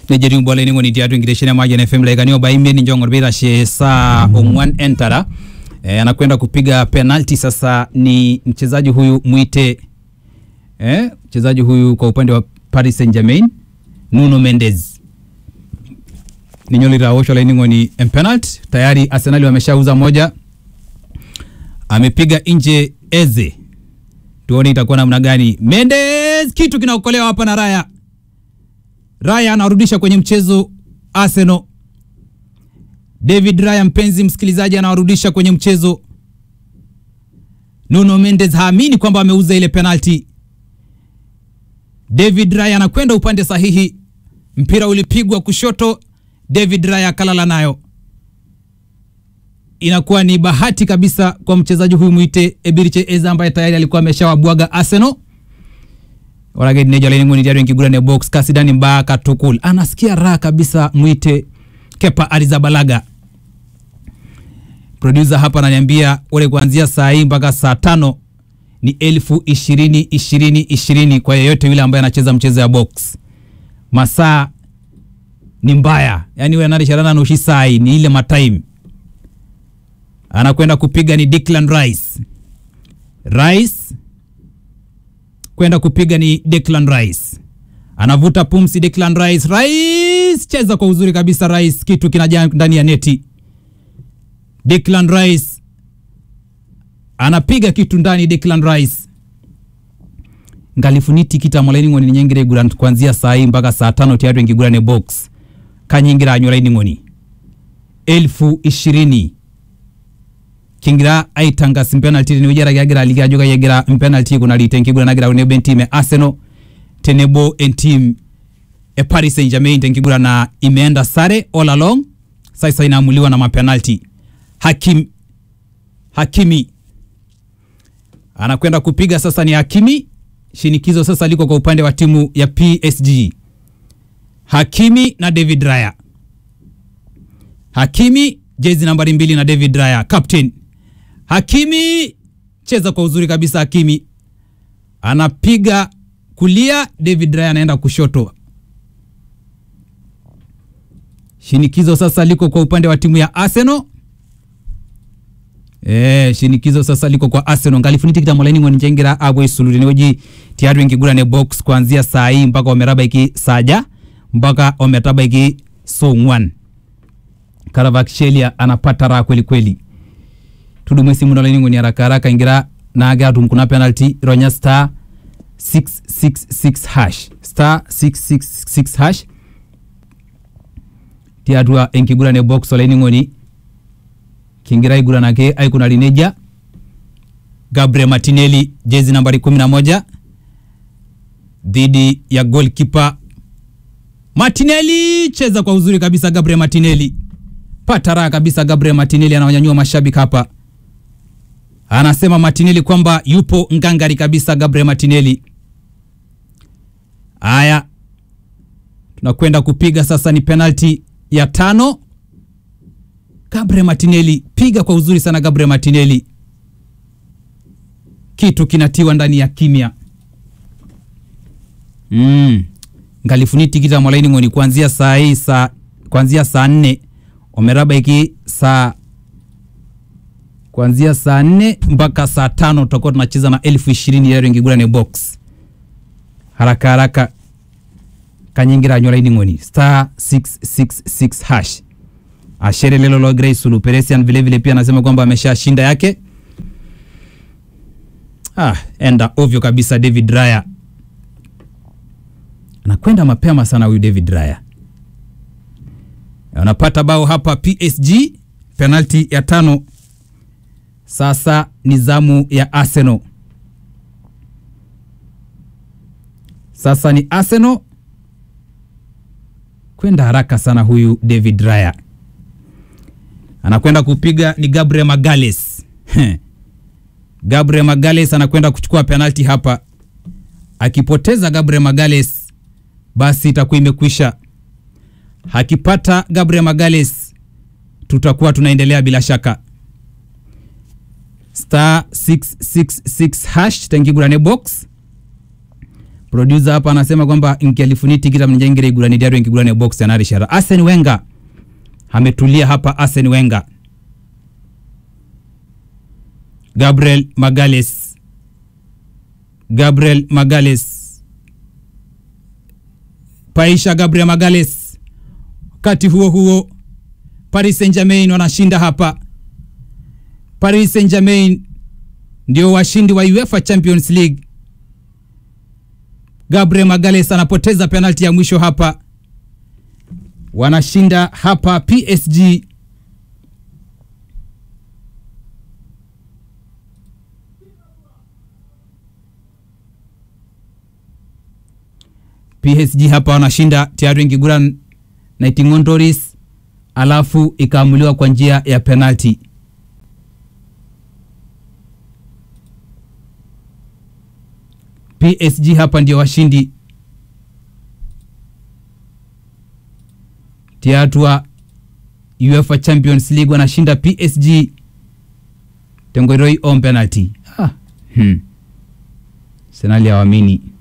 nejetiu bola ining'oni tiatua enkitesheni e Mayian FM laikani oba imiet ninche ong'or peitashe saa ong'wan entara eh, anakwenda kupiga penalti sasa ni mchezaji huyu mwite eh, mchezaji huyu kwa upande wa Paris Saint-Germain Nuno Mendes ninyo litaoshwa laining'oni empenalt tayari Arsenali wameshauza moja amepiga nje Eze tuone itakuwa namna gani Mendes kitu kinaokolewa hapa na Raya Raya anarudisha kwenye mchezo Arsenal. David Raya, mpenzi msikilizaji, anawarudisha kwenye mchezo. Nuno Mendes haamini kwamba ameuza ile penalti. David Raya anakwenda upande sahihi, mpira ulipigwa kushoto, David Raya akalala nayo. Inakuwa ni bahati kabisa kwa mchezaji huyu mwite Ebiriche Eza ambaye tayari alikuwa ameshawabwaga Arsenal orake nejo laining'oni tiatua enkiguran e box kasidani mbaa katukul anasikia raha kabisa mwite Kepa Arrizabalaga producer hapa ananiambia ore kuanzia saa hii mpaka saa tano ni elfu ishirini ishirini ishirini kwa yeyote yule ambaye anacheza mchezo ya box masaa ni mbaya yani we anarisharana nushi saa hii ni ile matime anakwenda kupiga ni Declan Rice Rice kwenda kupiga ni Declan Rice. Anavuta pumzi Declan Rice. Rice cheza kwa uzuri kabisa Rice, kitu kinajaa ndani ya neti. Declan Rice anapiga kitu ndani Declan Rice. ngalifuniti kita molaining'oni ninyengire iguran kuanzia saa hii mpaka saa tano tiatu enkigurane box kanyingira anyo laining'oni elfu ishirini kingira aitangas mpenalti tenewueji araki agira aliki ajo kai egira mpenalti aikunari tenkiguran nagira tenebo entim e Arsenal tenebo entim e Paris Saint-Germain tenkiguran na imeenda sare all along sasa inaamuliwa na mapenalti Hakim Hakimi anakwenda kupiga sasa ni Hakimi shinikizo sasa liko kwa upande wa timu ya PSG Hakimi na David Raya Hakimi jezi nambari mbili na David Raya captain Hakimi cheza kwa uzuri kabisa. Hakimi anapiga kulia, David Raya anaenda kushoto. Shinikizo sasa liko kwa upande wa timu ya Arsenal. Eh, shinikizo sasa liko kwa Arsenal ngalifuniti kita molaini ngoni njengira abwe suluri neweji tiatu ingigurane box kuanzia saa hii mpaka ometaba iki saja mpaka ometaba iki songwan Karavakshelia anapata raha kweli kweli tudumu simu nalaining'oni haraka haraka ingira naage atum kuna penalty ronya star 666 hash star 666 hash tiatua enkiguran e box olaining'oni kingira aiguranake aikunari nejia Gabriel Martinelli jezi nambari 11 dhidi ya goalkeeper Martinelli cheza kwa uzuri kabisa Gabriel Martinelli pata raha kabisa Gabriel Martinelli anawanyanyua mashabiki hapa anasema Martinelli kwamba yupo ngangari kabisa Gabriel Martinelli. Haya, tunakwenda kupiga sasa, ni penalti ya tano. Gabriel Martinelli, piga kwa uzuri sana Gabriel Martinelli, kitu kinatiwa ndani ya kimya. Mm. ngalifuniti kita mwalaini ngoni kuanzia saa hii saa kuanzia saa nne omeraba iki saa kuanzia saa nne mpaka saa tano tutakuwa tunacheza na elfu ishirini yaro ingigurane box haraka haraka kanyingira anyola ining'oni star 666 hash ashere lelo lo Grace Sulu Peresian vile vile pia anasema kwamba ameshashinda yake ah, enda ovyo kabisa David Raya anakwenda mapema sana huyu David Raya anapata bao hapa PSG penalti ya tano sasa ni zamu ya Arsenal. Sasa ni Arsenal kwenda haraka sana. Huyu David Raya anakwenda kupiga ni Gabriel Magales. Gabriel Magales anakwenda kuchukua penalti hapa. Akipoteza Gabriel Magales, basi itakuwa imekwisha. Akipata Gabriel Magales, tutakuwa tunaendelea bila shaka star 666 hash tengigurane box producer hapa anasema kwamba nkialifuni tikita mnjengere igurani diario nkigurani box yanarishara Arsene Wenger ametulia hapa Arsene Wenger Gabriel Magales Gabriel Magales Paisha Gabriel Magales wakati huo huo Paris Saint-Germain wanashinda hapa Paris Saint-Germain ndio washindi wa UEFA Champions League Gabriel Magales anapoteza penalti ya mwisho hapa, wanashinda hapa PSG. PSG hapa wanashinda tayari Ngiguran na Itingondoris, alafu ikaamuliwa kwa njia ya penalti. PSG hapa ndio washindi tiatua UEFA Champions League wanashinda PSG tengoroi on penalty. Ah. Hmm. Senali hawamini